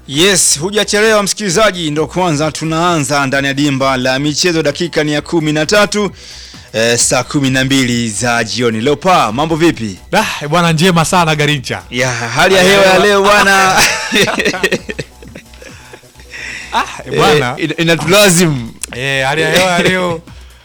Yes, hujachelewa msikilizaji, ndo kwanza tunaanza ndani ya dimba la michezo. Dakika ni ya kumi na tatu eh, saa kumi na mbili za jioni. Leo pa mambo vipi? Ah, bwana njema sana Garincha. Ya hali ya hewa ya leo bwana Ah, bwana. eh, ina- inatulazimu Eh, hali ya hewa ya leo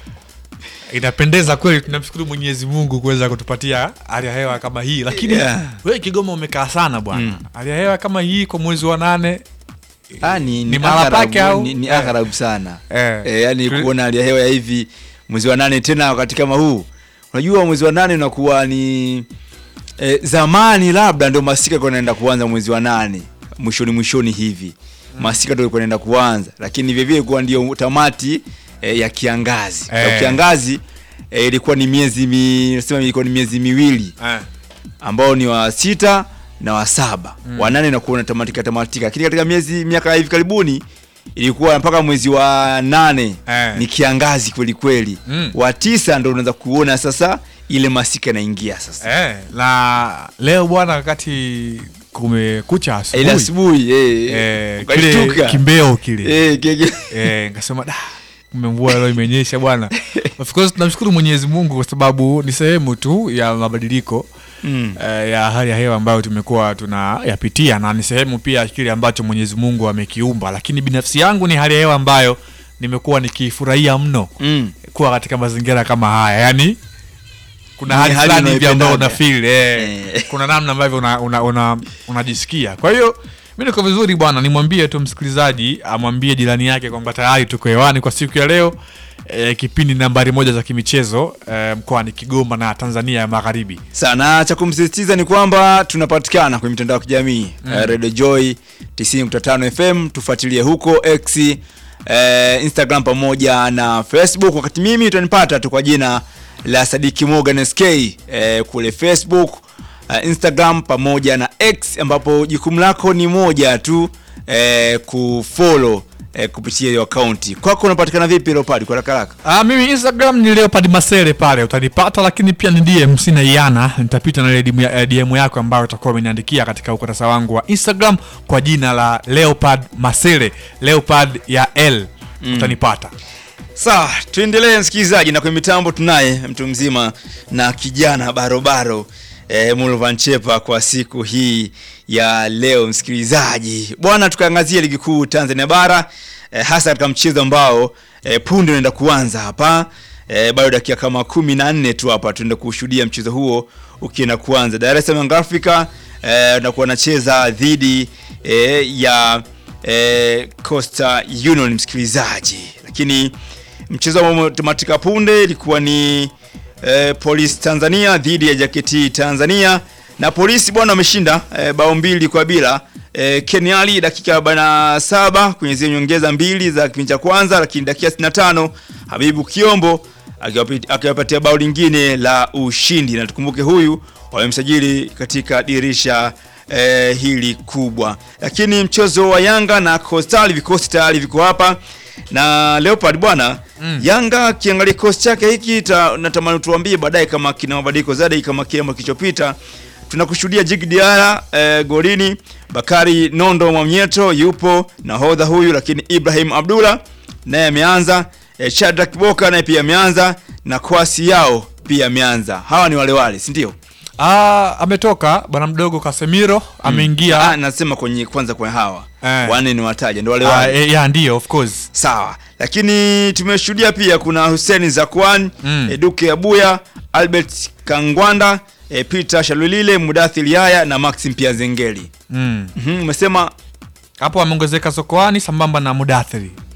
inapendeza kweli. Tunamshukuru Mwenyezi Mungu kuweza kutupatia hali ya hewa kama hii, lakini Yeah. wewe Kigoma umekaa sana bwana. Mm. Hali ya hewa kama hii kwa mwezi wa nane Ah, ni, Ni ni, mahala agharabu, pake au? ni, ni Eh. agharabu sana Eh. eh, yani Tuli- kuona hali ya hewa ya hivi mwezi wa nane tena wakati kama huu. Unajua mwezi wa nane unakuwa ni eh, zamani labda ndio masika kwa naenda kuanza mwezi wa nane mwishoni mwishoni hivi masika ndio ilikuwa inaenda kuanza, lakini vile vile kuwa ndio tamati eh, ya kiangazi Eh. ya kiangazi eh, ilikuwa ni miezi mi, nasema ilikuwa ni miezi miwili eh. ambao ni wa sita na wa saba mm. wa nane nakuwa unatamatika tamatika, lakini katika miezi miaka ya hivi karibuni ilikuwa mpaka mwezi wa nane Eh. ni kiangazi kweli kweli Mm. wa tisa ndo unaweza kuona sasa ile masika inaingia sasa Eh, na leo bwana wakati kumekucha ile asubuhi asubuhi eh, eh, kile ukashtuka. kimbeo kile eh, kege- eh, nikasema da kumbe mvua leo imenyesha bwana of course tunamshukuru mwenyezi mungu kwa sababu ni sehemu tu ya mabadiliko mm. eh, ya hali ya hewa ambayo tumekuwa tunayapitia na ni sehemu pia kile ambacho mwenyezi mungu amekiumba lakini binafsi yangu ni hali ya hewa ambayo nimekuwa nikifurahia mno Mm. kuwa katika mazingira kama haya yani kuna Ni hali hali fulani hivi ambayo una unayoipendaga. feel eh, Eh. kuna namna ambavyo una, una, una, unajisikia kwa hiyo mi niko vizuri bwana nimwambie tu msikilizaji amwambie jirani yake kwamba tayari tuko hewani kwa siku ya leo eh, kipindi nambari moja za kimichezo eh, mkoani kigoma na tanzania ya magharibi sana cha kumsisitiza ni kwamba tunapatikana kwenye mitandao ya kijamii mm. uh, Radio Joy 90.5 FM, tufuatilie huko X, uh, Instagram pamoja na Facebook. Wakati mimi utanipata tu kwa jina la Sadiki Morgan SK uh, kule Facebook, uh, Instagram pamoja na X, ambapo jukumu lako ni moja tu uh, kufollow uh, kupitia hiyo akaunti. Kwako unapatikana vipi Leopard kwa haraka haraka? Ah, mimi Instagram ni Leopard Masere pale utanipata, lakini pia ni DM sina iana, nitapita na ile DM, ya- eh, DM yako ambayo utakuwa umeniandikia katika ukurasa wangu wa Instagram kwa jina la Leopard Masere, Leopard ya L utanipata. Sawa, tuendelee msikilizaji, na kwenye mitambo tunaye mtu mzima na kijana barobaro e, Mulvan Chepa kwa siku hii ya leo. Msikilizaji bwana, tukaangazia ligi kuu Tanzania bara e, hasa katika mchezo ambao e, punde unaenda kuanza hapa e, bado dakika kama kumi na nne tu hapa tunaenda kushuhudia mchezo huo ukienda kuanza. Dar es Salaam Young Africa e, unakuwa anacheza dhidi e, ya e, Costa Union msikilizaji, lakini mchezo ambao umetamatika punde ilikuwa ni eh, Polisi Tanzania dhidi ya JKT Tanzania na Polisi bwana wameshinda eh, bao mbili kwa bila eh, Keniali dakika 47 kwenye zile nyongeza mbili za kipindi cha kwanza, lakini dakika 65 Habibu Kiombo akiwapi- akiwapatia bao lingine la ushindi, na tukumbuke huyu wamemsajili katika dirisha eh, hili kubwa. Lakini mchezo wa Yanga na Coastal, vikosi tayari viko hapa na Leopard bwana mm. Yanga kiangalia kikosi chake hiki ta, natamani tuambie baadaye kama kina mabadiliko zaidi kama kile ambacho kilichopita. Tunakushuhudia Jig Diarra eh, golini, Bakari Nondo Mwamnyeto yupo nahodha huyu, lakini Ibrahim Abdullah naye ameanza, eh, Shadrack Boka naye pia ameanza na Kwasi yao pia ameanza. Hawa ni wale wale, si ndio? Ah, ametoka bwana mdogo Casemiro ameingia Ah, nasema kwenye kwanza kwa hawa Eh. wanne ni wataja ndio wale ah, wale. eh, ya ndio of course Sawa, lakini tumeshuhudia pia kuna Hussein Zakwan Mm. mm. Duke Abuya, Albert Kangwanda, e, Peter Shalulile, Mudathir Yaya na Maxim Piazengeli. mm. Mhm, umesema hapo ameongezeka Sokoani sambamba na Mudathiri